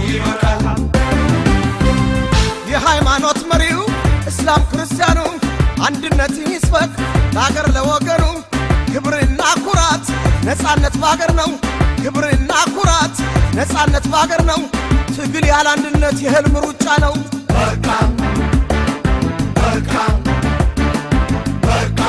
ይበቃል። የሃይማኖት መሪው እስላም ክርስቲያኑ አንድነትን ይስበክ ለአገር ለወገኑ ክብርና ኩራት ነጻነት በአገር ነው ክብርና ኩራት ነጻነት በአገር ነው ትግል ያለ አንድነት የህልም ሩጫ ነው በቃ በቃ በቃ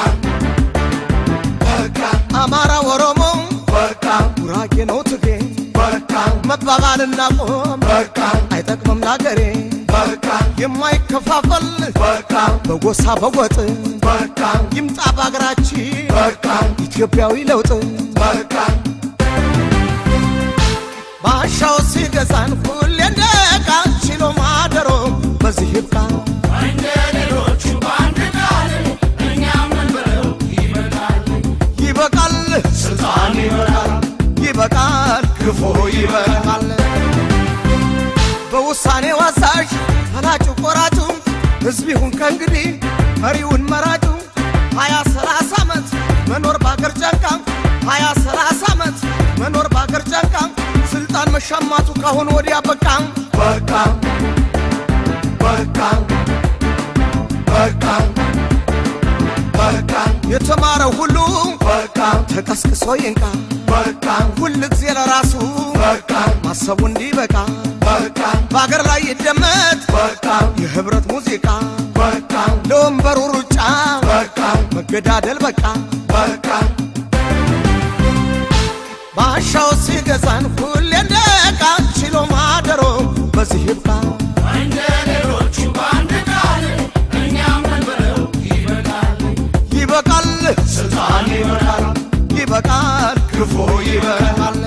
በቃ አማራ ኦሮሞ በቃ ጉራጌ ነው ትግሬ በቃ መባባልና ቆም በቃ አይጠቅምም ለአገሬ በቃ የማይከፋፈል በቃ በጎሳ በወጥ በቃ ይምጣ በአገራችን በቃ ኢትዮጵያዊ ለውጥ በቃ ባሻው ሲገዛን ሁሌ እንደ ዕቃ ችሎ ማደሮ በዚህ ይብቃ እንደ ሌሎቹ በአንድ ቃል እኛም እንበለው ይበቃል። ይበቃል ስልጣን ይበቃል፣ ይበቃል ክፉ ይበቃል። በውሳኔው አዛዥ ፈላጩ ቆራጩ ሕዝብ ይሁን ከእንግዲህ መሪውን መራጩ ሀያ ሰላሳ ዓመት መኖር በአገር ጨንቃ ሀያ ሰላሳ ዓመት መኖር በአገር ጨንቃ ስልጣን መሻማቱ ካሁን ወዲያ በቃ በቃ በቃ በቃ በቃ የተማረው ሁሉ በቃ ተቀስቅሶ ይንቃ በቃ ሁል ጊዜ ለራሱ በቃ ማሰቡ እንዲበቃ በቃ በአገር ላይ ይደመጥ በቃ የህብረት ሙዚቃ በቃ ለወንበሩ ሩጫ በቃ መገዳደል በቃ በቃ ባሻው ሲገዛን ሁሌ እንደ ዕቃ ችሎ ማደሮ በዚህ ይብቃ እንደ ሌሎቹ በአንድ ቃል እኛም እንበለው ይበቃል። ይበቃል ስልጣን ይበቃል፣ ይበቃል ክፉ ይበቃል።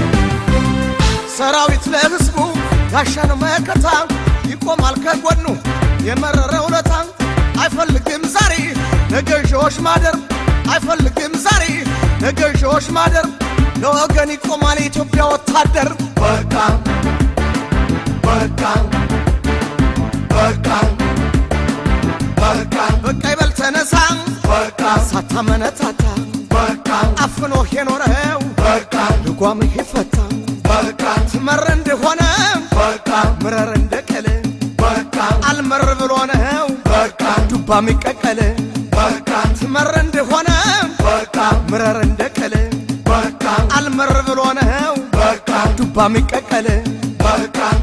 ሰራዊት ለህዝቡ ጋሻን መከታ ይቆማል ከጎኑ የመረረ ውለታ አይፈልግም ዛሬ ለገዢዎች ማደር አይፈልግም ዛሬ ለገዢዎች ማደር ለወገን ይቆማል የኢትዮጵያ ወታደር በቃ በቃ በቃ በቃ በቃ ይበል ተነሳ በቃ ሳታመነታታ በቃ አፍኖህ የኖረው በቃ ልጓምህ ይፈታ በቃ ትመር እንደሆነ በቃ ምረር እንደቀል በቃ አልመር ብሎ ነው በቃ ዱባ ሚቀቀል በቃ ትመር እንደሆነ በቃ ምረር እንደቀል በቃ አልመር ብሎ ነው በቃ ዱባ ሚቀቀል በቃ